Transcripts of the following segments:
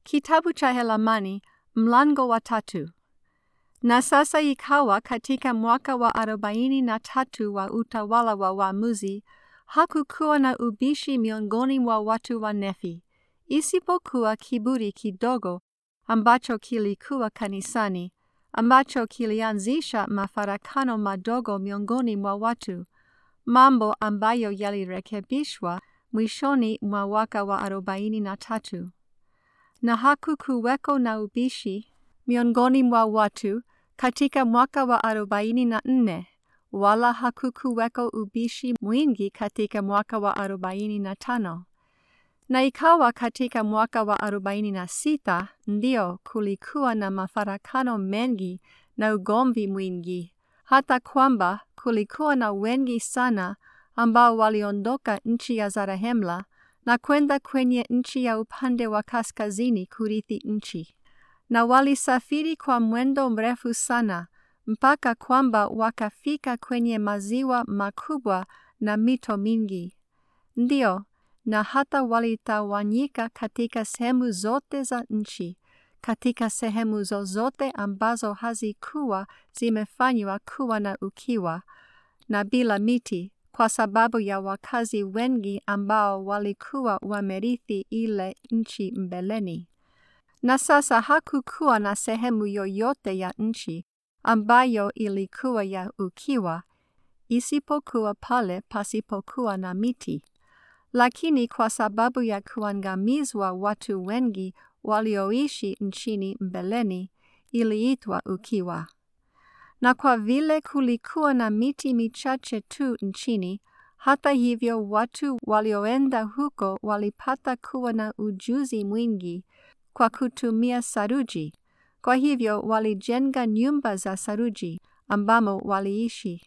Kitabu cha Helamani mlango wa tatu. Na sasa ikawa katika mwaka wa arobaini na tatu wa utawala wa waamuzi, hakukuwa na ubishi miongoni mwa watu wa Nefi, isipokuwa kiburi kidogo ambacho kilikuwa kanisani, ambacho kilianzisha mafarakano madogo miongoni mwa watu, mambo ambayo yalirekebishwa mwishoni mwa mwaka wa arobaini na tatu. Na hakukuweko na ubishi miongoni mwa watu katika mwaka wa arobaini na nne, wala hakukuweko ubishi mwingi katika mwaka wa arobaini na tano. Na ikawa katika mwaka wa arobaini na sita ndio kulikuwa na mafarakano mengi na ugomvi mwingi, hata kwamba kulikuwa na wengi sana ambao waliondoka nchi ya Zarahemla na kwenda kwenye nchi ya upande wa kaskazini kurithi nchi. Na walisafiri kwa mwendo mrefu sana mpaka kwamba wakafika kwenye maziwa makubwa na mito mingi. Ndio, na hata walitawanyika katika sehemu zote za nchi, katika sehemu zozote ambazo hazikuwa zimefanywa kuwa na ukiwa na bila miti, kwa sababu ya wakazi wengi ambao walikuwa wamerithi ile nchi mbeleni. Na sasa hakukuwa na sehemu yoyote ya nchi ambayo ilikuwa ya ukiwa, isipokuwa pale pasipokuwa na miti. Lakini kwa sababu ya kuangamizwa watu wengi walioishi nchini mbeleni, iliitwa ukiwa. Na kwa vile kulikuwa na miti michache tu nchini, hata hivyo watu walioenda huko walipata kuwa na ujuzi mwingi kwa kutumia saruji. Kwa hivyo walijenga nyumba za saruji ambamo waliishi.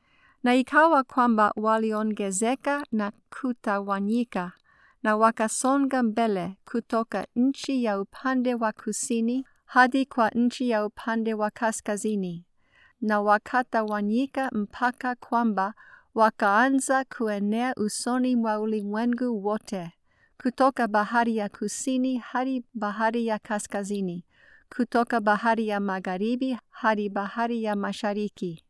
Na ikawa kwamba waliongezeka na kutawanyika na wakasonga mbele kutoka nchi ya upande wa kusini hadi kwa nchi ya upande wa kaskazini na wakatawanyika mpaka kwamba wakaanza kuenea usoni mwa ulimwengu wote, kutoka bahari ya kusini hadi bahari ya kaskazini, kutoka bahari ya magharibi hadi bahari ya mashariki.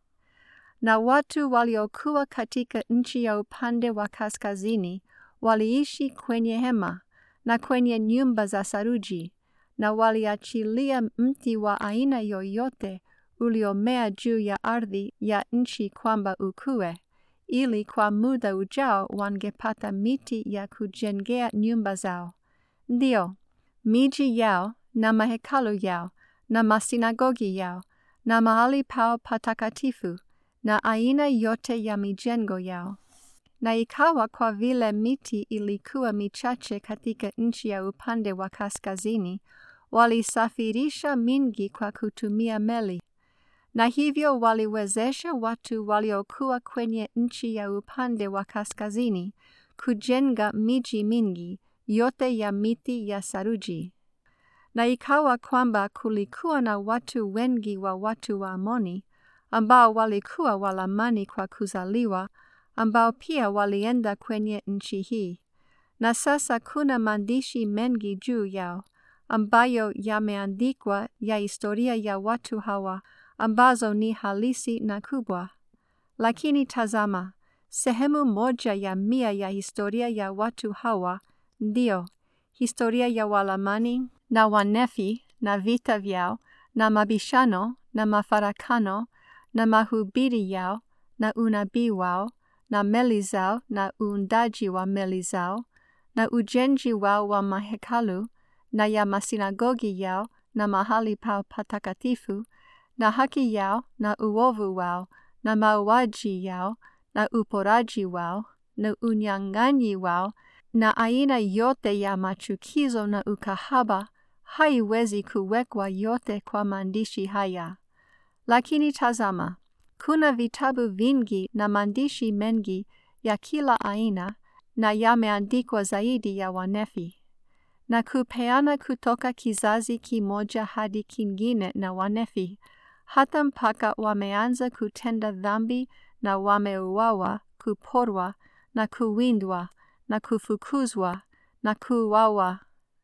Na watu waliokuwa katika nchi ya upande wa kaskazini waliishi kwenye hema na kwenye nyumba za saruji, na waliachilia mti wa aina yoyote uliomea juu ya ardhi ya nchi kwamba ukue, ili kwa muda ujao wangepata miti ya kujengea nyumba zao, ndio miji yao na mahekalu yao na masinagogi yao na mahali pao patakatifu na aina yote ya mijengo yao. Na ikawa kwa vile miti ilikuwa michache katika nchi ya upande wa kaskazini, walisafirisha mingi kwa kutumia meli na hivyo waliwezesha watu waliokuwa kwenye nchi ya upande wa kaskazini kujenga miji mingi yote ya miti ya saruji. Na ikawa kwamba kulikuwa na watu wengi wa watu wa Amoni ambao walikuwa Walamani kwa kuzaliwa, ambao pia walienda kwenye nchi hii. Na sasa kuna maandishi mengi juu yao ambayo yameandikwa ya historia ya watu hawa ambazo ni halisi na kubwa. Lakini tazama, sehemu moja ya mia ya historia ya watu hawa, ndio historia ya Walamani na Wanefi na vita vyao na mabishano na mafarakano na mahubiri yao na unabii wao na meli zao na uundaji wa meli zao na ujenzi wao wa mahekalu na ya masinagogi yao na mahali pao patakatifu na haki yao na uovu wao na mauaji yao na uporaji wao na unyang'anyi wao na aina yote ya machukizo na ukahaba haiwezi kuwekwa yote kwa maandishi haya. Lakini tazama, kuna vitabu vingi na maandishi mengi ya kila aina na yameandikwa zaidi ya Wanefi na kupeana kutoka kizazi kimoja hadi kingine na Wanefi hata mpaka wameanza kutenda dhambi na wameuawa, kuporwa na kuwindwa na kufukuzwa na kuuawa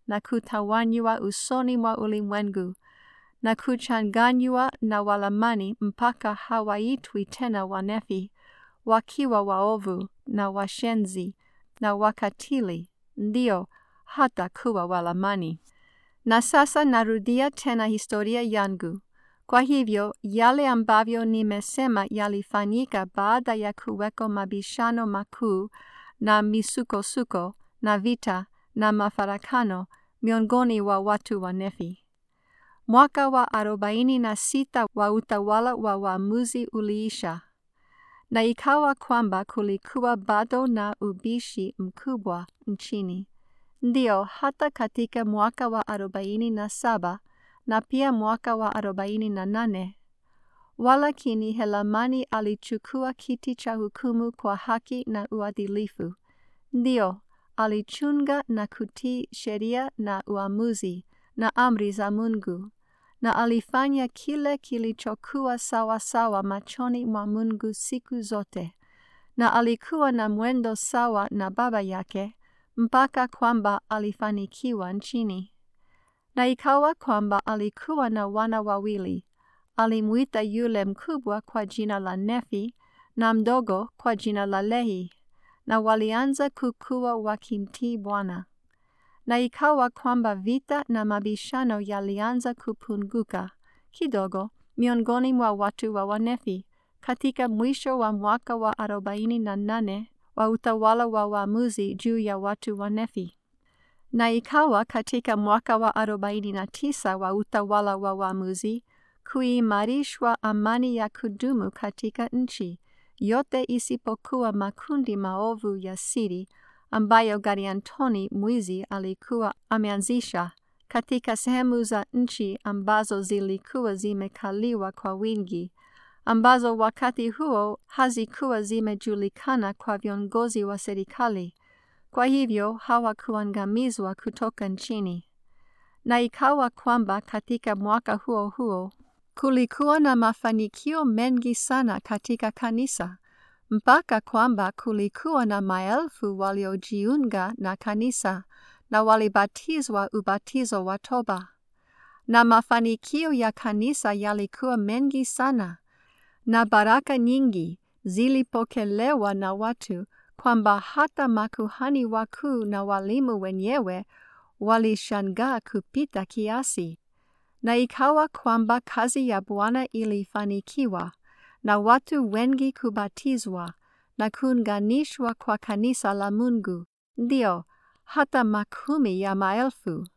na kutawanywa usoni mwa ulimwengu na kuchanganywa na Walamani mpaka hawaitwi tena Wanefi, wakiwa waovu na washenzi na wakatili, ndio hata kuwa Walamani. Na sasa narudia tena historia yangu. Kwa hivyo yale ambavyo nimesema yalifanyika baada ya kuweko mabishano makuu na misukosuko na vita na mafarakano miongoni wa watu wa Nefi. Mwaka wa arobaini na sita wa utawala wa waamuzi uliisha, na ikawa kwamba kulikuwa bado na ubishi mkubwa nchini. Ndio hata katika mwaka wa arobaini na saba na pia mwaka wa arobaini na nane walakini Helamani alichukua kiti cha hukumu kwa haki na uadilifu. Ndio alichunga na kutii sheria na uamuzi na amri za Mungu, na alifanya kile kilichokuwa sawa sawa machoni mwa Mungu siku zote, na alikuwa na mwendo sawa na baba yake, mpaka kwamba alifanikiwa nchini. Na ikawa kwamba alikuwa na wana wawili. Alimwita yule mkubwa kwa jina la Nefi na mdogo kwa jina la Lehi, na walianza kukua wakimtii Bwana. Na ikawa kwamba vita na mabishano yalianza kupunguka kidogo miongoni mwa watu wa Wanefi katika mwisho wa mwaka wa arobaini na nane wa utawala wa waamuzi juu ya watu wa Nefi. Na ikawa katika mwaka wa arobaini na tisa wa utawala wa waamuzi kuimarishwa amani ya kudumu katika nchi yote isipokuwa makundi maovu ya siri ambayo Gariantoni mwizi alikuwa ameanzisha katika sehemu za nchi ambazo zilikuwa zimekaliwa kwa wingi, ambazo wakati huo hazikuwa zimejulikana kwa viongozi wa serikali, kwa hivyo hawakuangamizwa kutoka nchini. Na ikawa kwamba katika mwaka huo huo kulikuwa na mafanikio mengi sana katika kanisa mpaka kwamba kulikuwa na maelfu waliojiunga na kanisa na walibatizwa ubatizo wa toba. Na mafanikio ya kanisa yalikuwa mengi sana, na baraka nyingi zilipokelewa na watu, kwamba hata makuhani wakuu na walimu wenyewe walishangaa kupita kiasi. Na ikawa kwamba kazi ya Bwana ilifanikiwa na watu wengi kubatizwa na kuunganishwa kwa kanisa la Mungu, ndio hata makumi ya maelfu.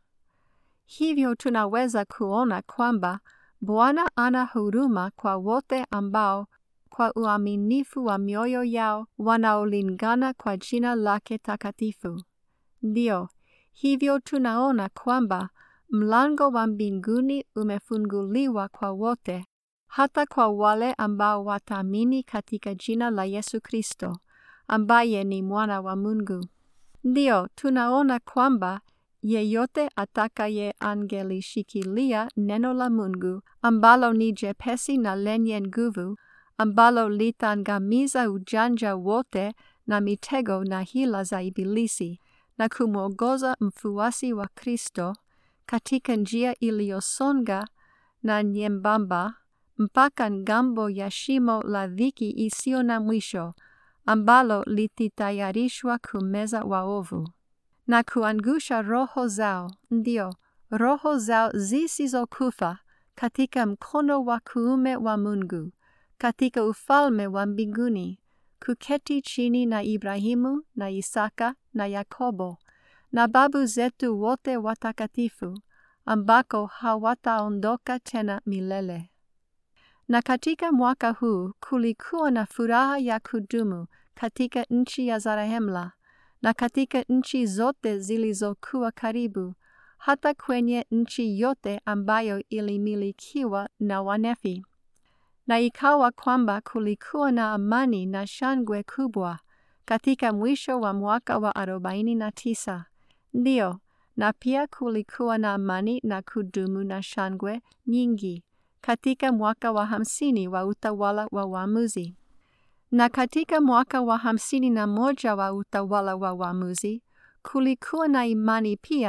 Hivyo tunaweza kuona kwamba Bwana ana huruma kwa wote ambao kwa uaminifu wa mioyo yao wanaolingana kwa jina lake takatifu. Ndio hivyo tunaona kwamba mlango wa mbinguni umefunguliwa kwa wote hata kwa wale ambao wataamini katika jina la Yesu Kristo, ambaye ni mwana wa Mungu. Ndio tunaona kwamba yeyote atakaye angelishikilia neno la Mungu ambalo ni jepesi na lenye nguvu, ambalo litaangamiza ujanja wote na mitego na hila za Ibilisi, na kumwongoza mfuasi wa Kristo katika njia iliyosonga na nyembamba mpaka ngambo ya shimo la dhiki isiyo na mwisho ambalo lititayarishwa kumeza waovu na kuangusha roho zao, ndio roho zao zisizokufa katika mkono wa kuume wa Mungu katika ufalme wa mbinguni, kuketi chini na Ibrahimu na Isaka na Yakobo na babu zetu wote watakatifu, ambako hawataondoka tena milele. Na katika mwaka huu kulikuwa na furaha ya kudumu katika nchi ya Zarahemla na katika nchi zote zilizokuwa karibu, hata kwenye nchi yote ambayo ilimilikiwa na Wanefi. Na ikawa kwamba kulikuwa na amani na shangwe kubwa katika mwisho wa mwaka wa arobaini na tisa. Ndio, na pia kulikuwa na amani na kudumu na shangwe nyingi katika mwaka wa hamsini wa utawala wa waamuzi. Na katika mwaka wa hamsini na moja wa utawala wa waamuzi kulikuwa na imani pia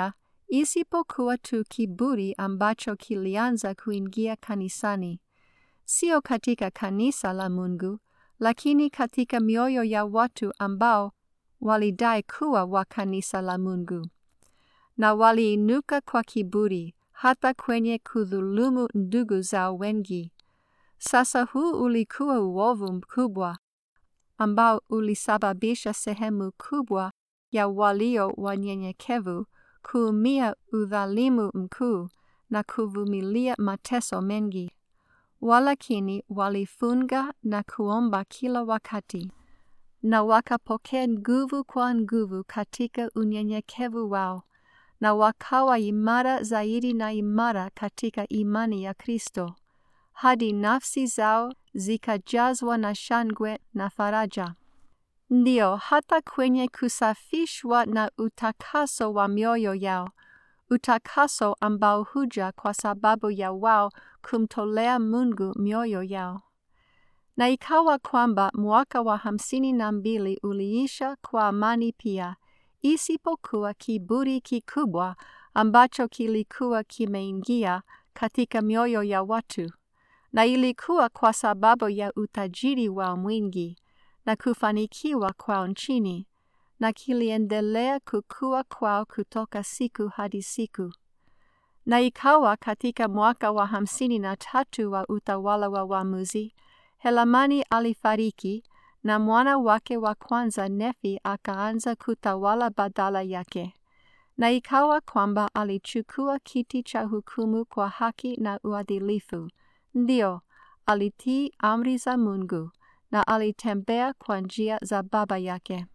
isipokuwa tu kiburi ambacho kilianza kuingia kanisani, sio katika kanisa la Mungu, lakini katika mioyo ya watu ambao walidai kuwa wa kanisa la Mungu, na waliinuka kwa kiburi hata kwenye kudhulumu ndugu zao wengi. Sasa huu ulikuwa uovu mkubwa ambao ulisababisha sehemu kubwa ya walio wanyenyekevu kuumia udhalimu mkuu na kuvumilia mateso mengi. Walakini walifunga na kuomba kila wakati, na wakapokea nguvu kwa nguvu katika unyenyekevu wao, na wakawa imara zaidi na imara katika imani ya Kristo, hadi nafsi zao zikajazwa na shangwe na faraja. Ndio, hata kwenye kusafishwa na utakaso wa mioyo yao, utakaso ambao huja kwa sababu ya wao kumtolea Mungu mioyo yao. Na ikawa kwamba mwaka wa hamsini na mbili uliisha kwa amani pia, isipokuwa kiburi kikubwa ambacho kilikuwa kimeingia katika mioyo ya watu, na ilikuwa kwa sababu ya utajiri wao mwingi na kufanikiwa kwao nchini, na kiliendelea kukua kwao kutoka siku hadi siku. Na ikawa katika mwaka wa hamsini na tatu wa utawala wa waamuzi, Helamani alifariki na mwana wake wa kwanza Nefi akaanza kutawala badala yake. Na ikawa kwamba alichukua kiti cha hukumu kwa haki na uadilifu. Ndio, alitii amri za Mungu na alitembea kwa njia za baba yake.